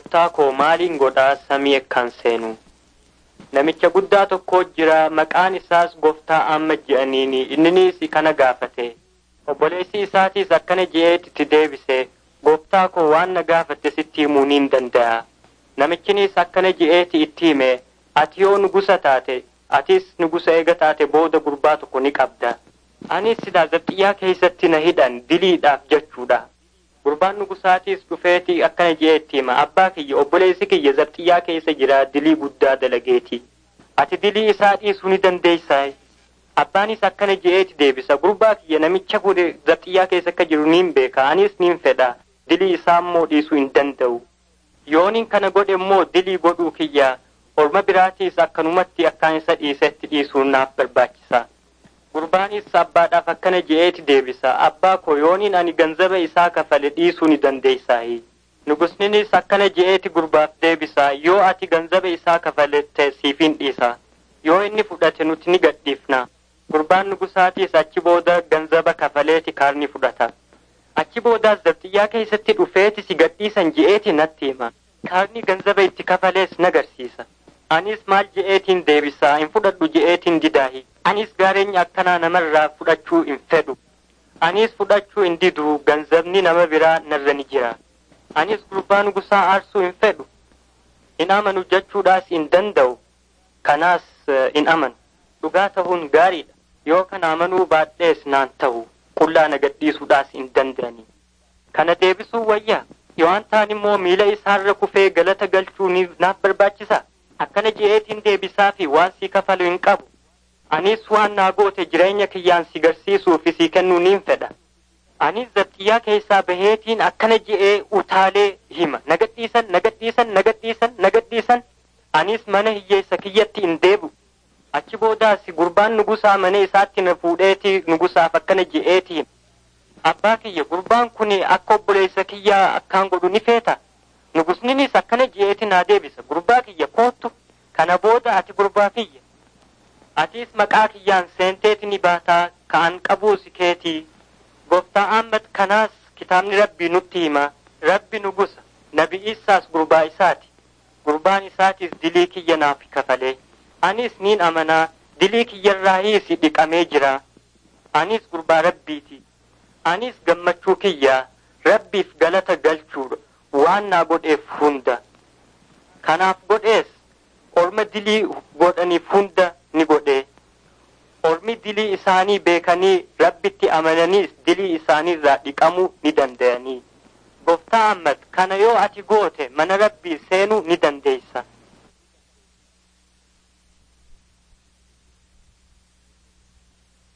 gooftaa koo maaliin godhaa samii akkaan seenu namicha guddaa tokko jira maqaan isaas gooftaa amma je'aniini inninis kana gaafate obboleessi isaatiis akkana je'eetitti deebise gooftaa koo waan na gaafatte sitti himuu niin danda'a namichinis akkana je'eeti itti hime ati yoo nugusa taate atis nugusa eega taate booda gurbaa tokko ni qabda anis silaa zabxiyyaa keessatti na hidhan diliidhaaf jechuudha gurbaan nugusaatiis dhufeeti akkana je'eetti hima abbaa kiyya obboleessi kiyya zabxiyyaa keessa jira dilii guddaa dalageeti ati dilii isaa dhiisuu ni dandeeysaa abbaanis akkana je'eeti deebisa gurbaa kiyya namicha godhe zabxiyyaa keessa akka jiru niin beeka anis niin fedha dilii isaa immoo dhiisuu hin danda'u yooniin kana godhe immoo dilii godhuu kiyya orma biraatiis akkanumatti akkaan isa dhiisetti dhiisuun naaf barbaachisa gurbaanis abbaadhaaf akkana je'eeti deebisa abbaa koo yooniin ani ganzaba isaa kafale dhiisuu ni dandeeysaayi nugusninis akkana je'eeti gurbaaf deebisa yoo ati ganzaba isaa kafalette siifin dhiisa yoo inni fudhate nuti ni gadhiifna gurbaan nugusaatiis achi booda ganzaba kafaleeti kaarni fudhata achi boodaas zabxiyyaa keessatti dhufeeti si gadhiisan je'eeti natti hima kaarni ganzaba itti kafalees nagarsiisa anis maal je'eetiin deebisaa hin fudhadhu je'eetiin didaahi anis gaareenya akkanaa namarraa fudhachuu hin fedhu anis fudhachuu hin didu ganzabni nama biraa narra ni jira anis gurbaa nugusaa aarsuu hin fedhu hin amanu jechuudhaas hin danda'u kanaas hin amanu dhugaa ta'uun gaariidha yoo kana amanuu baadhees naan ta'u qullaa na gadhiisuudhaas hin danda'ani kana deebisuu wayyaa yoo ta'an immoo miila isaarra kufee galata galchuu naaf barbaachisa akkana je'eetiin deebisaa fi waan sii kafalu hin qabu anis waan naa goote jireenya kiyyaan si garsiisuu fi sii kennuu niin fedha anis zabxiyyaa keessaa baheetiin akkana je'ee utaalee hima nagadhiisan nagadhiisan nagadhiisan nagadhiisan anis mana hiyyeessa kiyyatti hin deebu achi boodaas gurbaan nugusaa mana isaatti na fuudheeti nugusaaf akkana je'eetiin abbaa kiyya gurbaan kun akka obboleessa kiyyaa akkaan godhu ni feeta nugusninis akkana je'eeti naa deebisa gurbaa kiyya koottu kana booda ati gurbaa kiyya atis maqaa kiyyaan seenteeti ni baataa ka'an qabuusi keetii gooftaa Ahmad kanaas kitaabni rabbii nutti hima rabbi nugusa nabi isaas gurbaa isaati gurbaan isaatis dilii kiyya naaf kafalee anis niin amanaa dilii kiyyarraahiis dhiqamee jira anis gurbaa rabbiiti anis gammachuu kiyyaa rabbiif galata galchuudha waan naa godheef hunda kanaaf godhees orma dilii godhaniif hunda ni godhee ormi dilii isaanii beekanii rabbitti amananiis dilii isaaniirraa dhiqamuu ni danda'anii gooftaa Ahmad kana yoo ati goote mana rabbii seenuu